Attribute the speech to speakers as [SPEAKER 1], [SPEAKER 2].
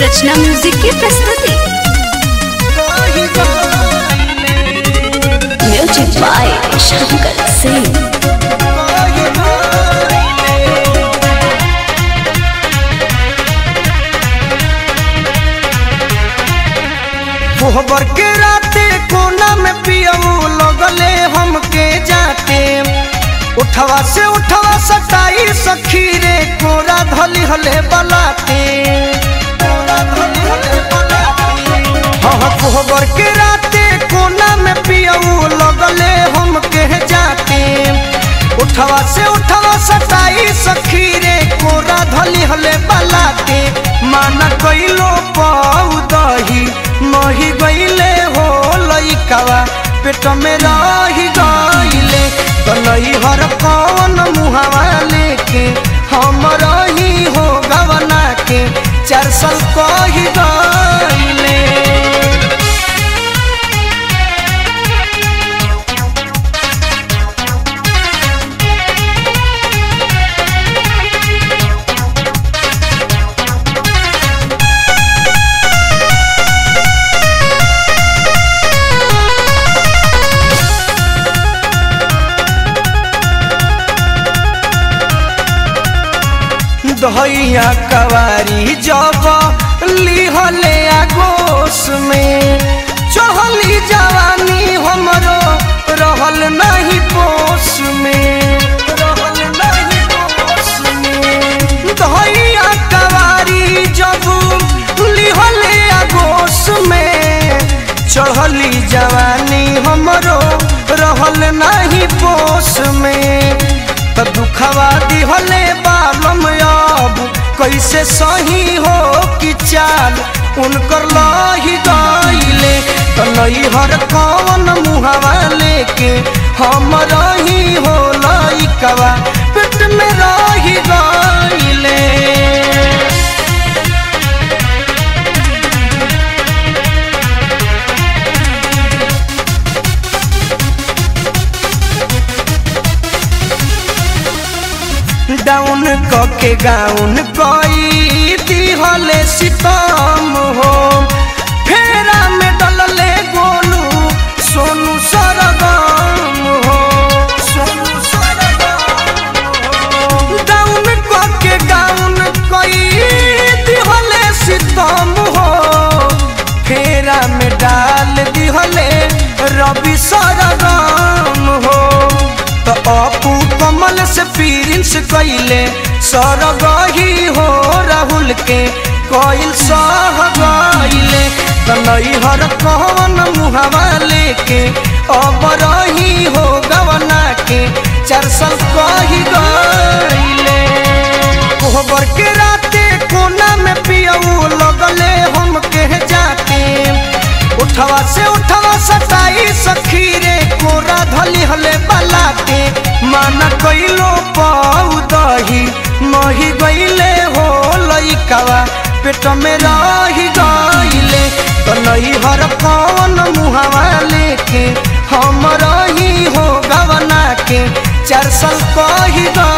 [SPEAKER 1] रचना music की प्रस्तुति music by Shankar Singh
[SPEAKER 2] कोहबर के राते कोना में पियऊ लगले हमके जाते उठवा से उठवा सटाई सखी रे कोरा धली हले बलाते कोरा धली हले बलाते। हाँ हाँ कोहबर के राते कोना में पियऊ लगले हमके जाते उठवा से उठवा सटाई सखी रे कोरा धली हले बलाते माना कइलो पाऊ दही मही गईले हो लइकावा पेट में रही गईले तो नई हर कौन मुहावा लेके हम रही हो गवना के चार साल कही गईले दहिया कवारी जब लिहले आगोश में चढ़ली जवानी हमरो रहल नहीं पोस में रहल नहीं पोस में दहिया कवारी जब लिहले आगोश में चढ़ली जवानी हमरो रहल नहीं पोस में त दुखवा दिहले बालम अब कैसे सही हो कि चाल उनकर लही गईले त नैहर कौन मुहवा लेके हम रही हो लइकवा पेट में रही गईले डाउन कके गाउन कई दिहले सितम हो फेरा में डलले गोलू सोनू सरगम हो सोनू सरगम हो डाउन कके गाउन कई दिहले सितम हो फेरा में डाल दिहले रवि सरगम हो तो अपू कमल से प्रिंस कैले सरगही हो राहुल के कोइल सह गईले तो नैहर कौन मुहवा लेके अब रही हो गवना के चार साल कही गईले कोहबर के राते कोना में पियऊ लगले हम के जाते उठवा से उठवा सताई सखी रे कोरा धली हले बलाते माना कइलो पाऊ दही मही गईले हो लइकावा पेट में रही गईले तो नैहर कौन मुहावा लेके हम रही हो गवना के चार साल कही गईले